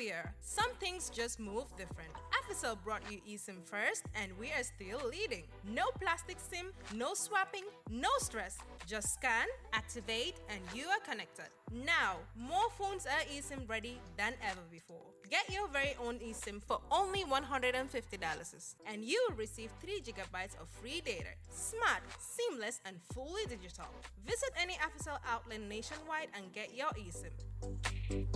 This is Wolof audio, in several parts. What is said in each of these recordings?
earlier, some things just move different. Africell brought you eSIM first, and we are still leading. No plastic SIM, no swapping, no stress. Just scan, activate, and you are connected. Now, more phones are eSIM ready than ever before. Get your very own eSIM for only $150, and you will receive 3 gigabytes of free data. Smart, seamless, and fully digital. Visit any Africell outlet nationwide and get your eSIM.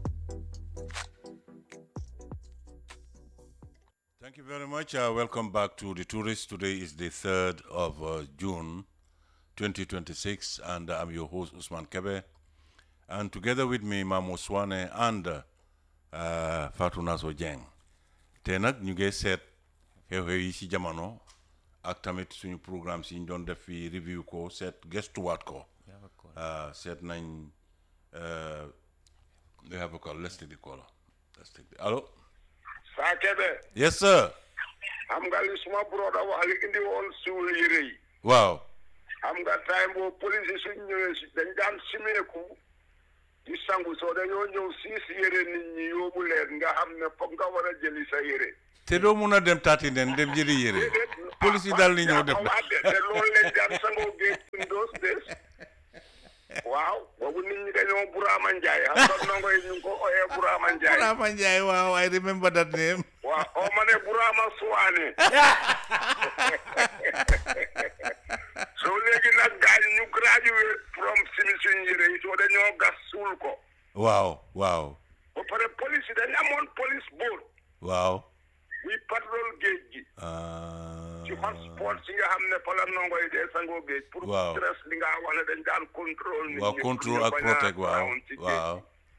Thank you very much. Uh, welcome back to the tourist. Today is the 3rd of uh, June 2026, and I'm your host, Usman Kebe. And together with me, Mamo Swane and uh, Fatou Naso Dieng. te nag ñu ngi seet xew-xew yi ci jamono ak tamit suñu programme si ñu doon def fi review ko seet gestuwaat ko uh, seet nañ uh, we have a call let's take the caller let's take the allo saa kebe yes sir xam nga li suma broda wax li indi woon suul yére yi waaw xam nga time boobu police yi suñ ñëwee si dañ daan simeeku di sangu soo dañoo ñëw siis yére nit ñi yóbbu leen nga xam ne foog nga war a jëli sa yére te doo mun a dem taati nen dem jëli yére police yi daal ni ñëw def wax de te loolu lañ daan sangoo géej in those days waaw boobu nit ñi dañoo Burama Njaay xam nga ndongo yi ñu ngi ko oyee Burama Njaay Burama Njaay waaw I remember that name waaw oo ma ne Burama Suwaane so léegi nag gaañ ñu graduate from simi suñ yére yi soo dañoo gas suul ko waaw waaw ba pare police yi dañ amoon police boat waaw buy patrol géej gi ah, ci hotspot si nga xam ne fa la ndongo yi dee sangoo géej pour Waaw. stress li nga wax ne dañ daan contrôle nit waaw ñi control pour ñu ak bañ a protect waaw drown ci géej waaw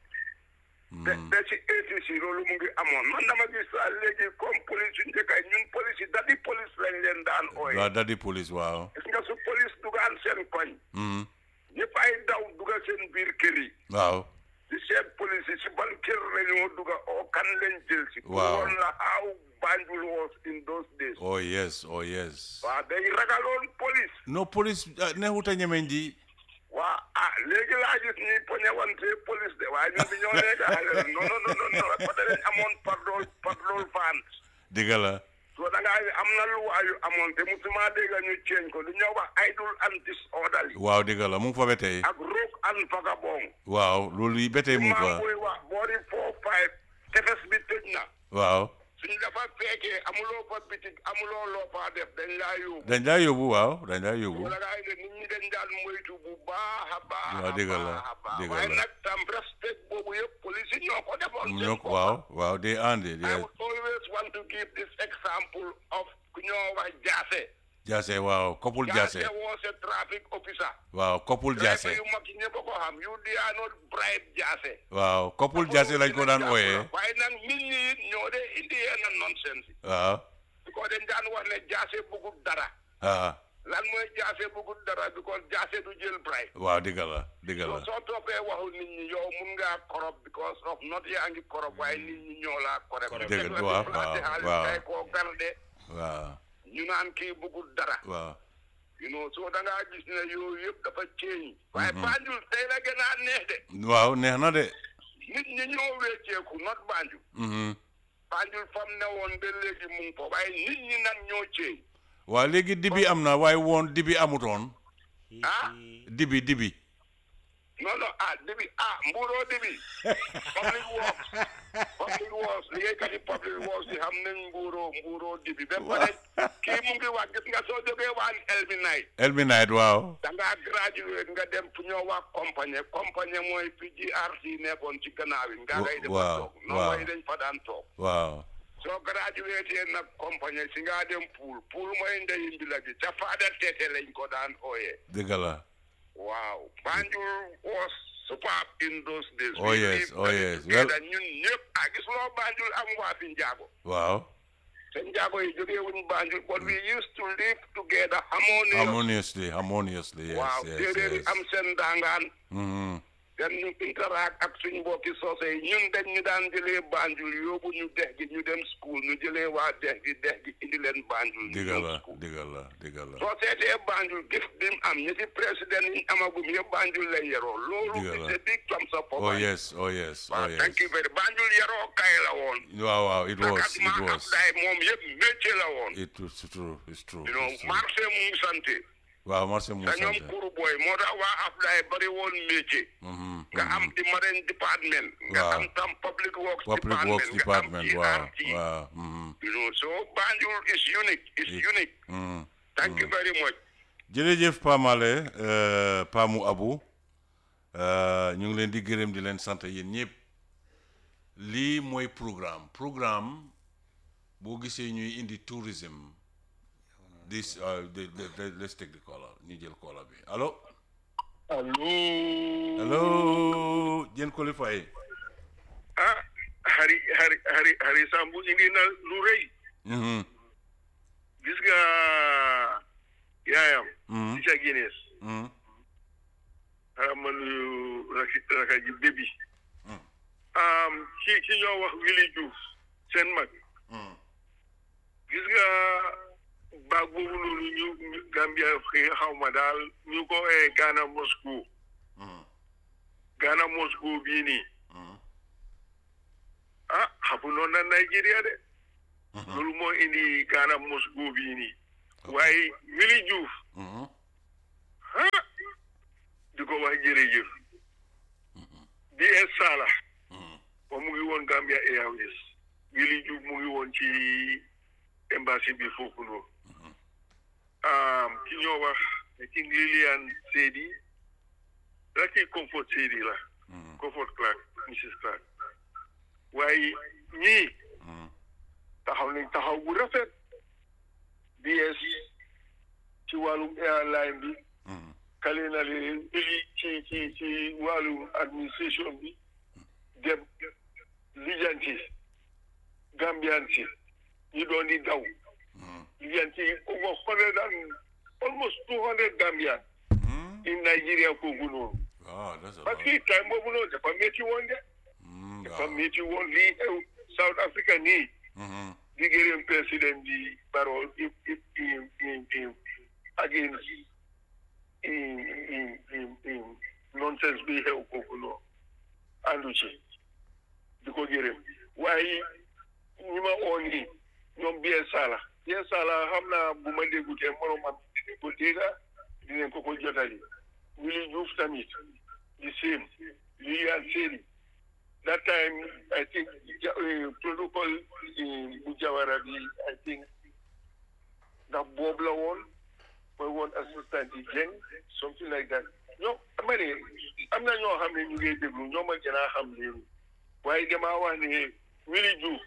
te te ci ATC loolu mu ngi amoon man dama gis daal léegi comme police yu njëkk yi ñun police yi dadi police lañ leen daan ooye waaw daddi police waaw gis nga su police dugaan seen koñ Mhm. ñëpp ay daw duga seen biir kër yi waaw di seet police yi si ban kër lañoo duga oo kan leen jël si pour Waaw. woon la how Banjul was in those days oh yes oh yes waaw day ragaloon police no police ah, neexut a ñemeñ ji waa ah léegi laa gis ñuy poñewante police de waaye ñun bi ñoo nekk xale la non non non non non parce que dañ amoon patrol patrol van dëgg la so da ngaa am na lu waayu amoon te musuma dégg ñu ceeñ ko lu ñoo wax idle and disorderly waaw dëgg la mu ngi fa ba tey ak rogue and vagabond waaw loolu yi ba tey mu ngi maa fa booy wax boori four five tefes bi tëj na waaw suñ dafa fekkee amuloo fa bitig amuloo loo fa def dañ laa yóbbu dañ laa yóbbu waaw dañ laa yóbbu wala ngaa ne nit ñi dañ daan moytu bu baax a baax Waaw, a dëgg la, baax a baax dëgg waaye la. nag tam respect boobu yëpp police yi ñoo ko defoon seen ñoo bopp. waaw waaw they earned it I yes would always want to give this example of ku ñoo wax Jaase jaase waaw couple jaase Jaase was a traffic officer waaw couple jaase driver yu mag yi ñëpp a ko xam you they are not bribe Jaase waaw couple jaase lañ ko daan ooyee waaye nag nit ñi it ñoo de indi yenn nonsense yi waaw because dañ daan wax ne Jaase bëggut dara ah lan mooy Jaase bëggut dara because Jaase du jël bribe waaw dëgg la dëgg so la soo toppee waxu nit ñi yow mun ngaa korop because of not yaa ngi korop waaye nit ñi ñoo laa korop Dëgg la, waaw, waaw, waaw. kay koo garde waaw ñu naan kii bëggul dara waaw you know soo da ngaa gis ne yooyu yëpp dafa ceeñ waaye Banjul tey la gën a neex de waaw neex na de nit ñi ñoo wécceeku not Banjul mhm Banjul fam ne woon ba léegi mu ngi fa waaye nit ñi nag ñoo ceeñ waaw léegi dibi am na waaye woon dibi amutoon ah dibi dibi non non ah dibi ah mbuuroo dibi public works public works liggéeykat yi public works yi xam nañ mbuuroo mbuuroo dibi ba pare kii mu ngi wax gis nga soo jógee waan elmi night elmi night waaw da ngaa graduate nga dem fu ñoo wax compagnie compagnie mooy fi GRC nekkoon ci gannaaw yi nga ngay dem waaw, toog non waaw. mooy dañ fa daan toog waaw soo graduate nag compagnie si nga dem pool pool mooy ndeyi mbila gi ca faada teete lañ ko daan ooyee dëgg la Wow, Banjul was superb in those days. Oh, We yes, lived oh, yes. together. ñun ñëpp ah gis loo Banjul am waa fi Njaago. waaw Te Njaago yi jógee wuñ Banjul but we used to live together harmonious. harmoniously harmoniously yes waaw yes séeréer yi yes am seen dangaan. mhm dem ñu interact ak suñu mbokki soose yi ñun dañ ñu daan jëlee Banjul yóbbu ñu dex gi ñu dem school ñu jëlee waa dex gi dex gi indi leen Banjul ñu digal dem la school digal la digal la soo seetee Banjul gif bi mu am ñi ci président yi amagum yëpp Banjul lay yeroo loolu Digal la. is a big thumbs up for oh Banjul. yes oh yes oh waaw yes thank you very Banjul yeroo kay la woon waaw waaw it was ak it maa was Abdoulaye moom yëpp métier la woon it was true it's true you know it's true. marché mu sante waaw marché mu te ñoom sant kuru booy moo tax waa Abdoulaye bari woon métier Mhm, nga am mhm. di marine department nga Waaw. am tam public works public department works nga am department waaw GRT. waaw mhm, you know so Banjul is unique is It- unique mhm. thank you very much jërëjëf Pa Male euh, Pa mu Abu euh, ñu ngi leen di gërëm di leen sant yéen ñëpp lii mooy programme programme boo gisee ñuy indi tourism this uh, the, the, the, let's take the caller ñu jël caller bi allo allo allo jën qualifié ah hari hari hari hari Sambu indi na lu rëy mhm gis nga yaayam mhm ci ca Guinness mhm xaram ma nuyu raki raka ji bébi Mm. am ci ci ñoo wax Willy Diouf seen mag mhm gis nga baag boobu noonu ñu ñu- Gambia xëy xaw ma daal ñu ko ee Ghana Moscow mhm Ghana Moscow bii nii mhm ah xamu noonu na Nigeria de mhm loolu moo indi Ghana Moscow bii nii waaye Willy Diouf mhm ah di ko wax jërëjëf DS Sala mhm moom mu ngi woon Gambia Airways Willy Diouf mu ngi woon ci embassy bi foofu noonu um, ki ñoo wax I think Lilian Seydi raki Comfort Seydi la mhm Comfort Clark Mrs Clark waaye ñii mhm taxaw nañ taxaw bu rafet DS ci wàllum airline bi mhm kale na leen li ci ci ci wàllum administration bi dem lijanti Gambian si ñu doon di daw mhm lijanti over hundred and almost two hundred Gambian mhm in Nigeria foofu noonu wow that's a parce lot que time boobu noonu dafa métti woon de mhm dafa waaw métti woon lii xew South Africa nii mhm di gërëm président bi Barrow i i i i against in in in in nonsense bi xew foofu noonu àndu ci di ko gërëm waaye ñi ma oo nii ñoom bien sala bien sala xam naa bu ma déggutee morom am dinañ ko dégga dinañ ko ko jotali Willy Diouf tamit the same Lilian Seydi that time I think ja- uh, protocol in bu Jawara bi I think ndax boobu la woon mooy woon assistant yi Jeng something like that ñoo ma ne am na ñoo xam ne ñu ngi déglu ñoo ma gën a xam leen waaye damaa wax ne Willy Diouf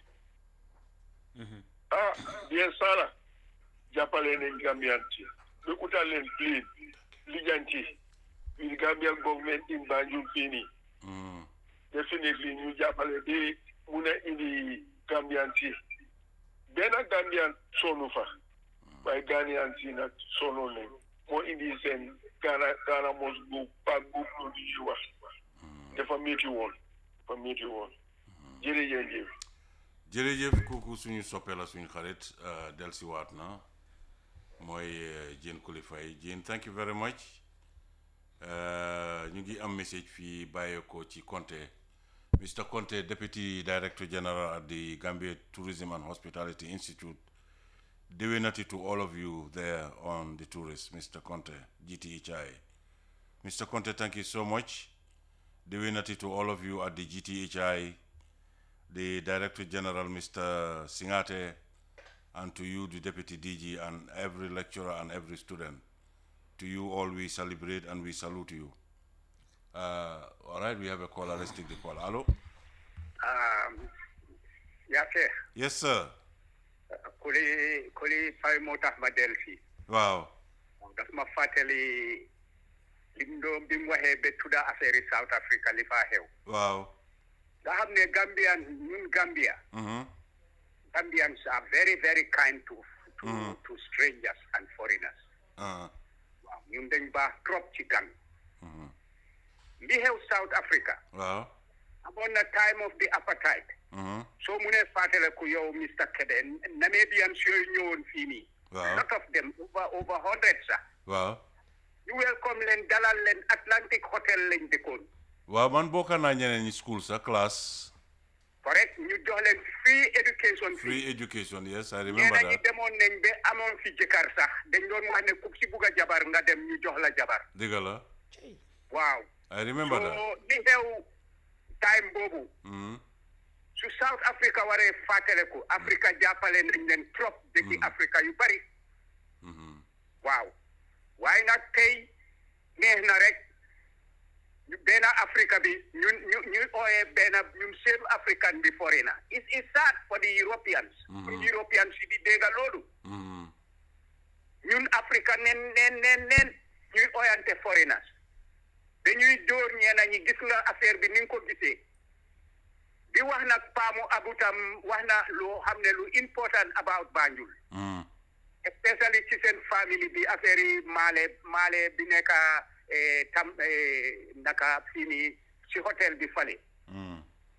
ah bien sala jàppale nañ Gambian ci ba utal leen plane lijanti with Gambian government in Banjul fii nii mhm definitely ñu jàppale bi mun a indi Gambian si benn Gambian sonu fa waaye Ghanaian si nag sonoon nañ moo indi seen Ghana Ghana mos bu paak boobu noonu ñuy wax dafa métti woon dafa métti woon jërëjëf jëf jërëjëf kooku suñu soppe la suñu xarit euh, dellusiwaat na mooy euh, Jane Kulifay Jane thank you very much Euh, ñu ngi am message fii bàyyeekoo ci Conte Mr Conte Deputy Director General at the Gambia Tourism and Hospitality Institute déwénati to all of you there on the tourist Mr Conte GTHI Mr Conte thank you so much déwénati to all of you at the GTHI the Director General, Mr. Singate, and to you, the Deputy DG, and every lecturer and every student. To you all, we celebrate and we salute you. Uh, all right, we have a caller. Let's take the call. Hello? yaake Yes, sir. kuli kuli fay moo tax ma del fii Wow. daf ma fàttali lim doon bi mu waxee ba tudda affaire yi South Africa li faa xew Wow. nga xam ne Gambian ñun Gambia Mm-hmm. Gambians are very very kind to to to strangers and foreigners Uh, waaw ñun dañ baax trop ci gan li xew South Africa waaw amoon na time of the apartheid mhm soo mu nee fàttaliku yow Mr Kebe Namibians yooyu ñëwoon fii nii Waaw. lot of them over over hundred sax waaw ñu welcome leen dalal leen Atlantic Hotel lañ dëkkoon waaw man bokk naa ñeneen ñi school sa classe correct ñu jox leen free education free fii education yes I remember ñeneen ñi that demoon nañ ba amoon fi jëkkër sax dañ doon wax ne ku si bugg a jabar nga dem ñu jox la jabar dëgg la waaw I remember that so li xew time boobu mhm su South Africa waree fàttaliku Africa jàppale nañ leen trop dëkki Africa yu bari mhm waaw waaye nag tey neex na rek ñu benn Africa bi ñun ñu ñu ooyee benn ñun same African bi foreigner it's it's sad for the Europeans ñun Europeans yi di dégga loolu mhm ñun Africa nen nen nen nen ñuy ooyante foreigners dañuy dóor ñeena ñi gis nga affaire bi ni nga ko gisee di wax nag paamu abutam wax na loo xam ne lu important about Banjul mhm especially ci seen famille bi affaire yi maale maale bi nekk eh, tam eh, naka fii nii ci hôtel bi fale mhm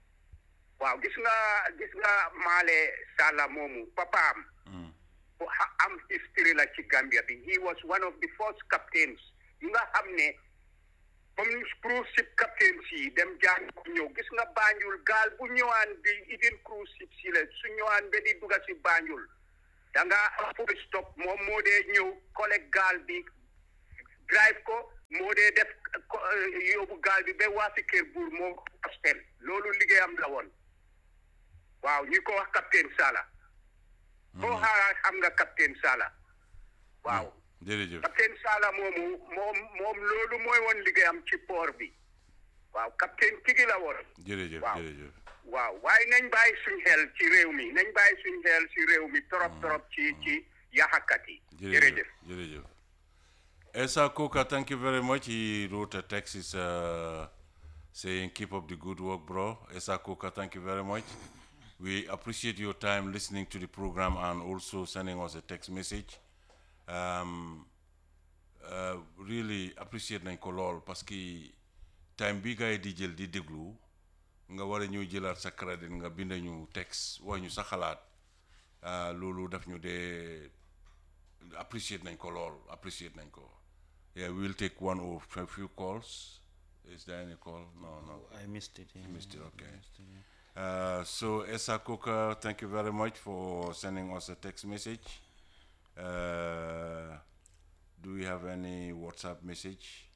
waaw gis nga gis nga maale Sala moomu papaam mhm ku ha- am history la ci Gambia bi he was one of the first captains yi nga xam ne comme cruise ship captains yi dem jàng ko ñëw gis nga Banjul gaal bu ñëwaan bi even cruise ship si la su ñëwaan ba di dugga si Banjul da nga am full stop moom moo dee ñëw collect gaal bi drive ko moo dee def ko- eh, yóbbu gaal bi ba waa si kër buur moo ko hostel loolu liggéeyam la woon waaw ñu ko wax captain Sala boo xaaraa xam nga capitaine Sala waaw jërëjëf capitaine Sala moomu moom moom loolu mooy woon liggéeyam ci port bi waaw capitaine tigi la woon jërëjëf waaw. jërëjëf waaw waaye nañ bàyyi suñ xel ci réew mi nañ bàyyi suñ xel ci réew mi trop trop ci ci yaxakat yi jërëjëf jërëjëf Esa Koka thank you very much he wrote a text is uh, saying keep up the good work bro Esa Koka thank you very much we appreciate your time listening to the program and also sending us a text message um, uh, really appreciate nañ ko lool parce que time bi gars yi di jël di déglu nga war a ñëw jëlaat sa crédit nga bind ñu texte wax ñu sa xalaat ah, loolu daf ñu dee appreciate nañ ko lool appreciate nañ ko yeah we will take one or a few calls is there any call no no I missed it. Yeah. missed it okay uh, so Esa Koka thank you very much for sending us a text message uh, do we have any WhatsApp message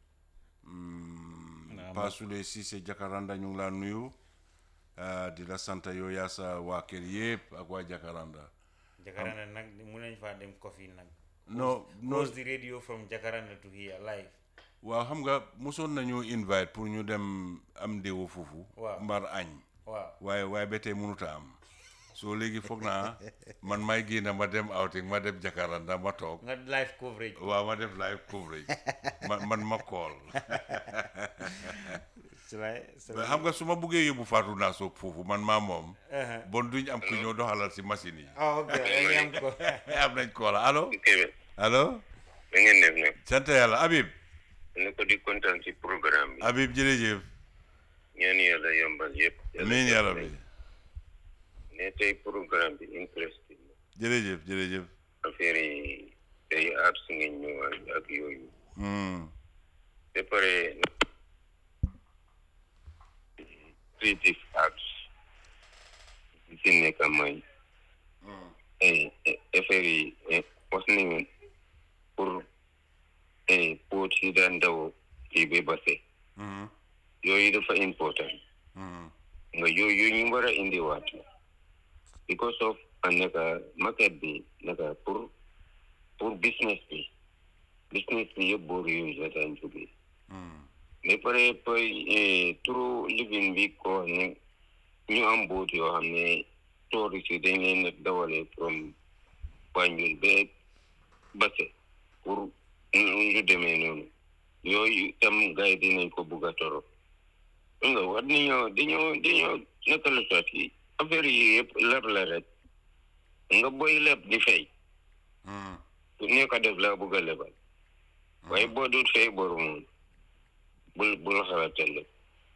mm, Nah, Pasule Cissé Jakaranda ñu ngi laa nuyu uh, di la sant yow yaa sa waa kër yëpp ak waa Jakaranda Jacaranda nag mun nañ faa dem coffee nag. no no Close the radio from Jacaranda to here live. waaw xam nga mosoon nañu invite pour ñu dem am ndéwo foofu Waaw. mbar añ waaw waaye waaye ba tey mënut a am soo léegi foog naa man may génn ma dem outing ma dem Jakaranda ma toog nga live coverage. waaw ma def live coverage man man ma call c'est vrai c'est mais vrai. xam nga su ma buggee yóbbu Fatou naa soog foofu man maa moom Uh-huh. bon duñ am ku ñoo doxalal si machine yi ah ok léegi am ko. am nañ call allo Kébé allo da ngeen def nag sant yàlla Habib ne ko di kontaan ci programme bi Habib jërëjëf ñaan yàlla yombal yëpp amiin yàlla bi ne tey programme bi interesting la jërëjëf jërëjëf affaire yi tey arts ngeen ñëwaat ak yooyu Hmm. ba pare creative arts li si nekk mooy eh, eh, affaire yi eh, wax nañu pour eh, poot yi daan daw kii ba base Mhm. yooyu dafa important Mhm. nga yooyu ñu war a indiwaat la because of a naka market bi naka pour pour business bi business bi yëpp boor yooyu la daan jógee Mhm. mais pare pay turu living bi ko wax ne ñu am boot yoo xam ne touriste yi dañ leen a dawale from Banjul ba Basse pour ñu demee noonu yooyu tam gars yi dinañ ko bugg a torop nga war nañoo dañoo dañoo naka la sotti affaire yi yëpp leb la rek nga boy leb di fay Mhm. ku nekk def laa bugg a lebal waaye boo dul fay boru moom bul bul xalaatal la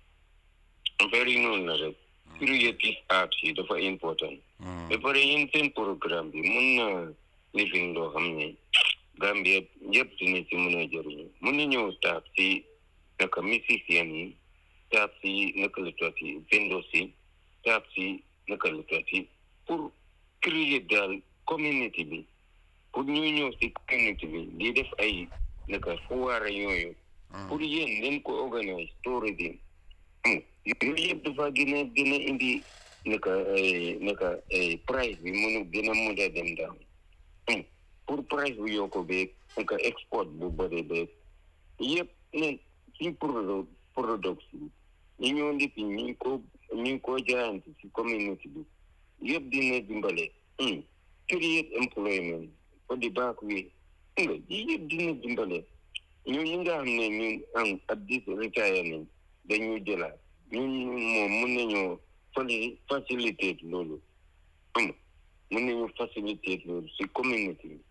affaire yi noonu la rek creative art yi dafa important ba pare yéen seen programme bi mun na lifin loo xam ne Gambia yëpp dina ci mën a jëriñu mun na ñëw taab si naka musicien yi taab si naka la tuuti vendors yi taab si naka la tuuti pour créer daal community bi pour ñu ñëw si community bi di def ay naka foire yooyu pour yéen leen ko organise tourism yooyu yëpp dafa gën a gën a indi naka naka price bi mënu gën a mun a dem daal pour price bu yokku beeg naka export bu bëri beeg yëpp ne ci produit product yi ñu ñoo ndipi ñu ngi ko ñu ngi ko jaayante ci community bi yëpp dina dimbale create employment for the back way nga yi yëpp dina dimbale ñun ñi nga xam ne ñun am at this retirement dañu jëlaat ñun moom mun nañoo fali faciliter loolu am mun nañu faciliter loolu si community bi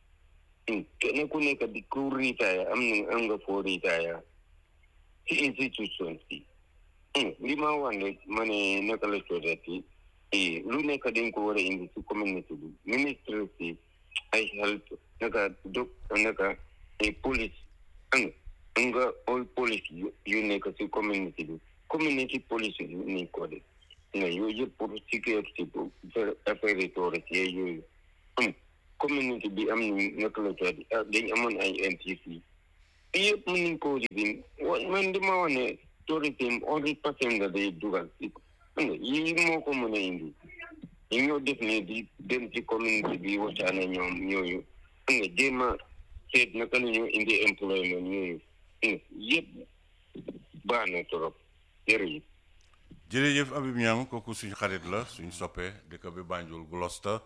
kenn ku nekk di ku retire am na am nga foo retire si institution si li ma wax ne ma ne naka la coodati lu nekk dañ ko war a indi si community bi ministre si ay health naka dok naka police ang nga all police yu nekk si community bi community police yu ni ko de nga yooyu yëpp pour sécurité pour affaire touriste yooyu community bi am ni naka la tuuti dañ amoon ay NTC yëpp mën nañ koo lifin man di ma wax ne tourisme hundred percent la day dugal si nga yii moo ko mën a indi ñu ñoo def ne di dem ci community bi waxtaan ak ñoom ñooyu nga jéem a seet naka la ñoo indi employment yooyu yëpp baax na trop jërëjëf jërëjëf Habib Niang kooku suñu xarit la suñu soppee dëkk bi Banjul Gloucester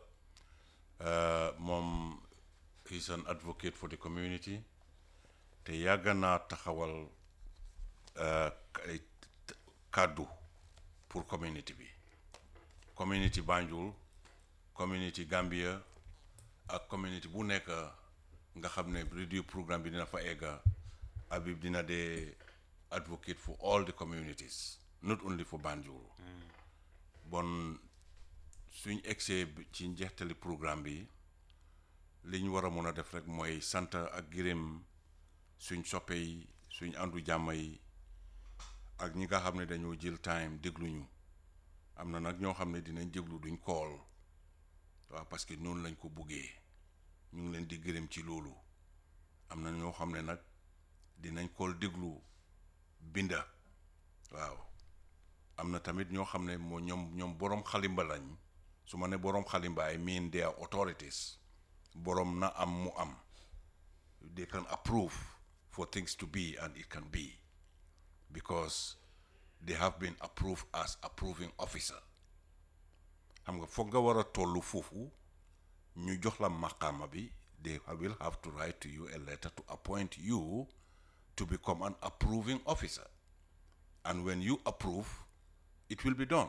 moom is an advocate for the community te yàgg naa taxawal ay kàddu pour community bi community Banjul community Gambia ak community bu nekk nga xam ne radio programme bi dina fa egga Habib dina dee advocate for all the communities not only for Banjul bon suñ egsee ci njeextali programme bi li ñu war a mun a def rek mooy sant ak gërëm suñ soppe yi suñ àndu jàmm yi ak ñi nga xam ne dañoo jël time dégluñu am na nag ñoo xam ne dinañ déglu duñ kool waaw parce que noonu lañ ko buggee ñu ngi leen di gërëm ci loolu am na ñoo xam ne nag dinañ kool déglu binda waaw am na tamit ñoo xam ne moo ñoom ñoom boroom xalimba lañ su ma ne boroom xalimba I mean they are authorities boroom na am mu am they can approve for things to be and it can be because they have been approved as approving officer xam nga foog nga war a tollu foofu ñu jox la maqaama bi they will have to write to you a letter to appoint you to become an approving officer and when you approve it will be done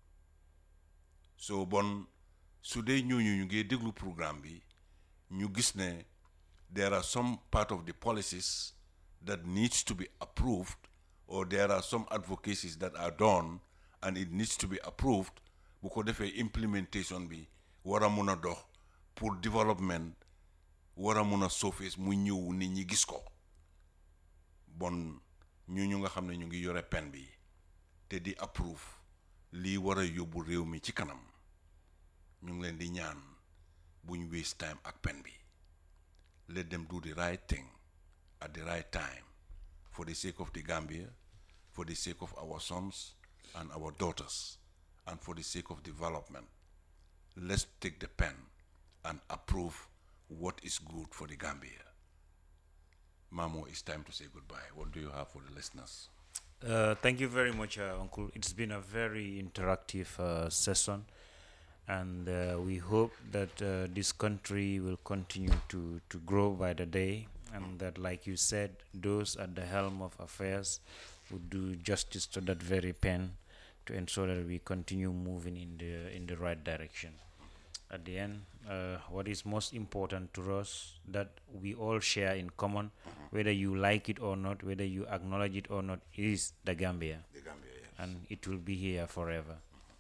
so bon su dee ñooñu ñu ngi déglu programme bi ñu gis ne there are some part of the policies that needs to be approved or there are some advocacies that are done and it needs to be approved bu ko defee implementation bi war a mun a dox pour development war a mun a surface mu ñëw nit ñi gis ko bon ñu ñu nga xam ne ñu ngi yore pen bi te di approve lii war a yóbbu réew mi ci kanam ñu ngi leen di ñaan buñ waste time ak pen bi let them do the right thing at the right time for the sake of the Gambia for the sake of our sons and our daughters and for the sake of development let's take the pen and approve what is good for the Gambia Mamo, it's time to say goodbye. What do you have for the listeners? Uh, thank you very much, uh, Uncle. It's been a very interactive uh, session, and uh, we hope that uh, this country will continue to, to grow by the day, and that, like you said, those at the helm of affairs would do justice to that very pen to ensure that we continue moving in the in the right direction. at the end, uh, what is most important to us that we all share in common, whether you like it or not, whether you acknowledge it or not, is the Gambia, The Gambia, yes. and it will be here forever.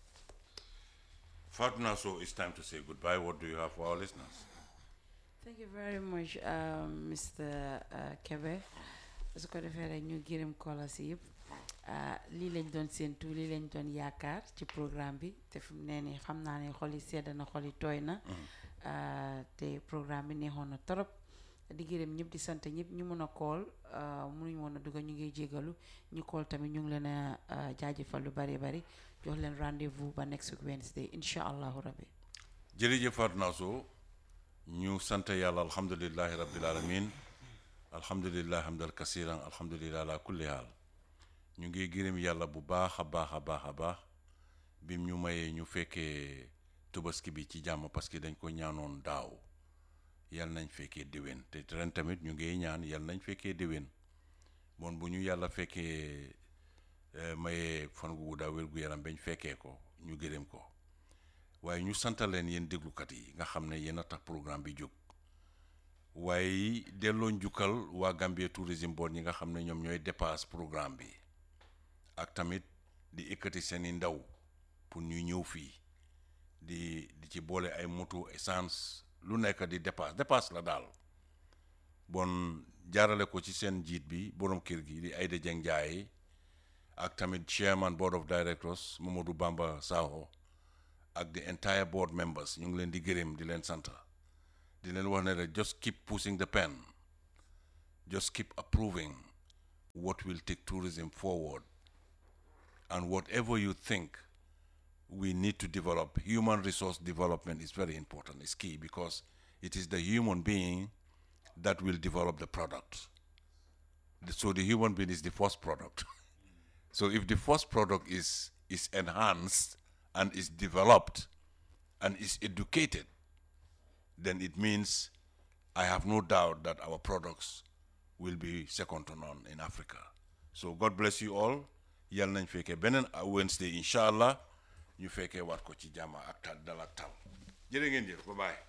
Fatuna, so it's time to say goodbye. What do you have for our listeners? Thank you very much, um, Mr. Uh, Kebe. su ko defee rek ñu gërëm kola si yëpp ah, lii lañ doon séentu lii lañ doon yaakaar ci programme bi te fi mu nee nii xam naa ne xol yi sedd na xol yi tooy na ah, te programme bi neexoon na torop di gërëm ñëpp di sant ñëpp ñu mun a kool munuñ woon a dugg ñu ngi jégalu ñu kool tamit ñu ngi leen a ah, jaajëfal lu bari bari jox leen rendez-vous ba next week Wednesday incha allahu rabbi jërëjëf Fatuna so ñu sant yàlla alhamdulillahi rabbil alamin alhamdulillahi hamdal kasiran alhamdulillahi ala kulli haal ñu ngi gërëm yàlla bu baax a baax a baax a baax bim ñu mayee ñu fekkee tubaski bi ci jàmm parce que dañ ko ñaanoon daaw yal nañ fekkee déwén te ren tamit ñu ngi ñaan yal nañ fekkee déwén bon bu ñu yàlla fekkee eh, mayee fan gu guddaa wér gu yaram bañ fekkee ko ñu gërëm ko waaye ñu sant leen yéen déglukat yi nga xam ne yéen a tax programme bi jóg waaye delloo njukkal waa Gambia Tourism Board ñi nga xam ne ñoom ñooy dépasse programme bi ak tamit di ekkati seeni ndaw pour ñuy ñëw fii di di ci boole ay moto essence lu nekk di dépasse dépasse la daal bon jaarale ko ci seen njiit bi borom kër gi di Aïda Dieng Ndiaye ak tamit chairman board of directors Mamadou Bamba Sakho ak the entire board members ñu ngi leen di gërëm di leen sant di leen wax ne rek just keep pushing the pen just keep approving what will take tourism forward and whatever you think we need to develop human resource development is very important it's key because it is the human being that will develop the product so the human being is the first product so if the first product is is enhanced and is developed and is educated then it means I have no doubt that our products will be second to none in Africa. So God bless you all. Yal nañ fekkee beneen Wednesday incha allah ñu fekkee waat ko ci jàmm ak tal dal ak tal jërë ngeen jëf ba bye.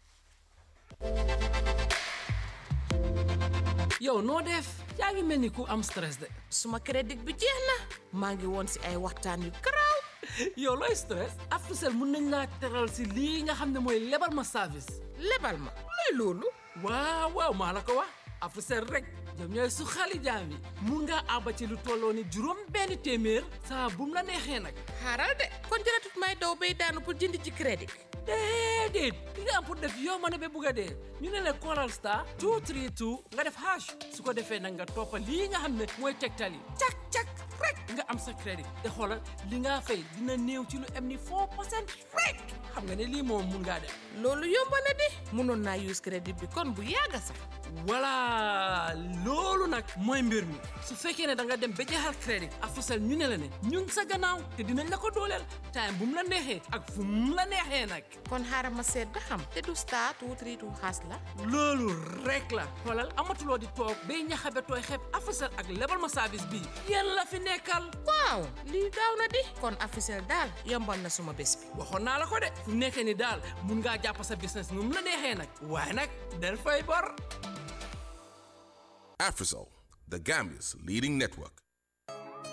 yow noo def yaa ngi mel ni ku am stress de suma crédit bi jeex na maa ngi woon si ay waxtaan yu garaaw yow looy stress Africell mun nañ laa teral si lii nga xam ne mooy lebal ma service lebal ma luy loolu waaw waaw maa la ko wax Africell rek ñoom ñooy su xali jaam yi mun ngaa àbba ci lu tolloo ni juróom benn téeméer saa bu mu la neexee nag xaaral de kon jëratut may daw bay daanu pour jënd ci crédit déedéet li nga am pour def yow ma ne ba bugg a dee ñu ne la Coral Star 232 nga def hash su ko defee nag nga toppa lii nga xam ne mooy tegtal yi cak cak rek nga am sa crédit te xoolal li nga fay dina néew ci lu am ni 4 percent rek xam nga ne lii moom mun ngaa def loolu yomb na di mënoon naa use crédit bi kon bu yàgga sax voilà loolu nag mooy mbir mi su fekkee ne da nga dem ba jeexal crédit Africell ñu ne la ne ñun sa gannaaw te dinañ la ko dooleel time bu mu la neexee ak fu mu la neexee nag kon xaaral ma seet ba xam te du star two three two xaas la loolu rek la xoolal amatuloo di toog bay ñaxabe tooy xeeb Africell ak lebal ma service bii yéen la fi nekkal waaw lii gaaw na di kon Africell daal yombal na suma bés bi waxoon naa la ko de fu nekkee ni daal mun ngaa jàpp sa business nu mu la neexee nag waaye nag del fay bor Afrisol, the Gambia's leading network.